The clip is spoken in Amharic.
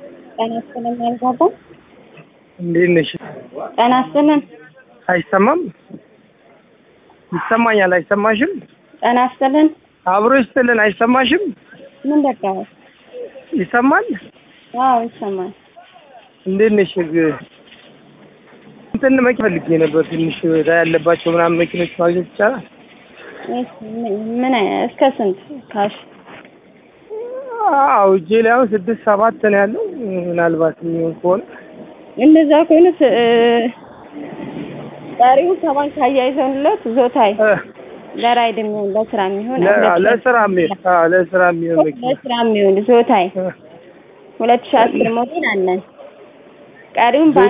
ጤና ይስጥልን አልጋባ እንዴት ነሽ? ጤና ይስጥልን አይሰማም? ይሰማኛል። አይሰማሽም? ጤና ይስጥልን አብሮ ይስጥልን። አይሰማሽም? ምን ደጋው ይሰማል? አዎ ይሰማል እንዴት ነሽ? ግ- እንትን መኪና ፈልጌ ነበር። ትንሽ ዕዳ ያለባቸው ምናምን መኪኖች ማግኘት ይቻላል? እሺ፣ ምን- ምን አይ- እስከ ስንት ካሽ አዎ እጄ ላይ አሁን ስድስት ሰባት ነው ያለው። ምናልባት የሚሆን ከሆነ እንደዛ ከሆነ ስ- እ፣ ጠሪው ከባንክ አያይዘንለት ዞታይ እ፣ ለራይድ የሚሆን ለስራ የሚሆን ለ- ሁለት ሺህ ለስራ የሚሆን አዎ፣ ለስራ የሚሆን መኪና ለስራ የሚሆን ዞታይ እ፣ ሁለት ሺህ አስር ሞዴል አለን። ቀሪውን